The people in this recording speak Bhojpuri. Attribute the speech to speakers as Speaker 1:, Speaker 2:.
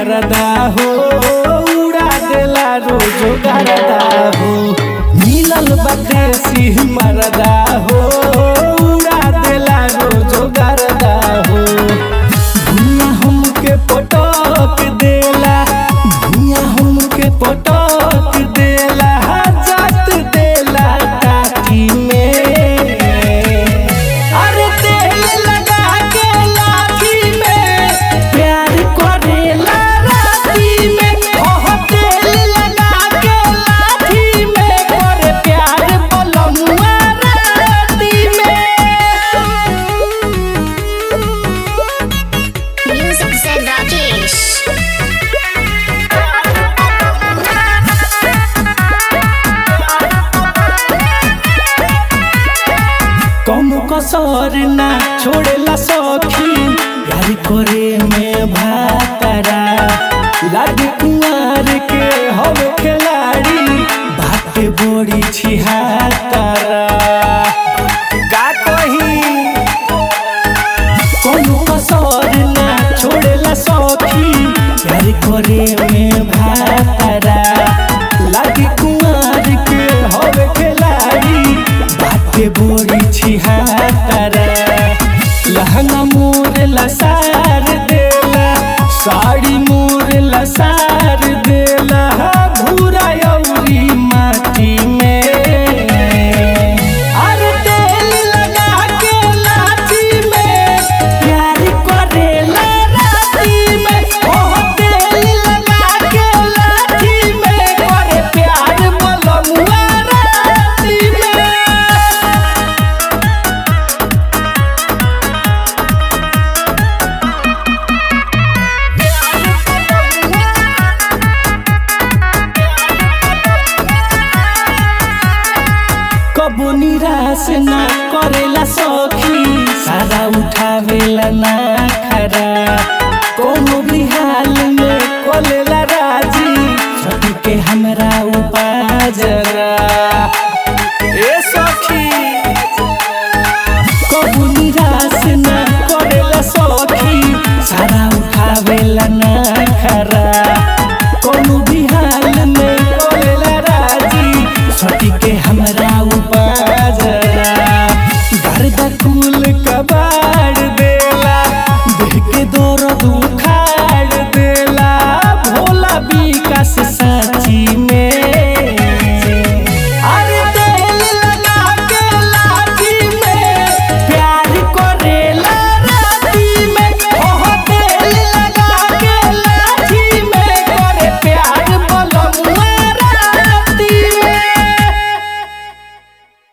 Speaker 1: मरदा हो उड़ा देला रोज गरदा हो मिलल बदेसी मरदा हो उड़ा देला रोज गरदा हो भुइयां हमके पटक देला भुइयां हमके पटक देला जात देला टाटी में अरे तेल लगा के लाठी में प्यार करेला राती में ओह तेल लगा के लाठी में करे प्यार बलमुआ राती में
Speaker 2: Music said Rakesh.
Speaker 1: कम कसर ना छोड़ेला सखी यार करे में भातरा लागे कुंवर के हवे खिलाड़ी बाटे बड़ी छिहातरा का कही कोनो कसर ना छोड़ेला सखी यार करे में भातरा लागे कुंवर के हवे खिलाड़ी बाटे बोरी छिहातरा लहंगा मोर लसार देला साड़ी मोर लसार देला भूरा अउरी माटी में अरे तेल लगा के लाठी में प्यार करेला राती में ओह तेल लगा के लाठी में करे प्यार बलमुआ राती में कबो निराश ना करेला सखी सारा उठावेला ना खरा कोनो भी हाल में कले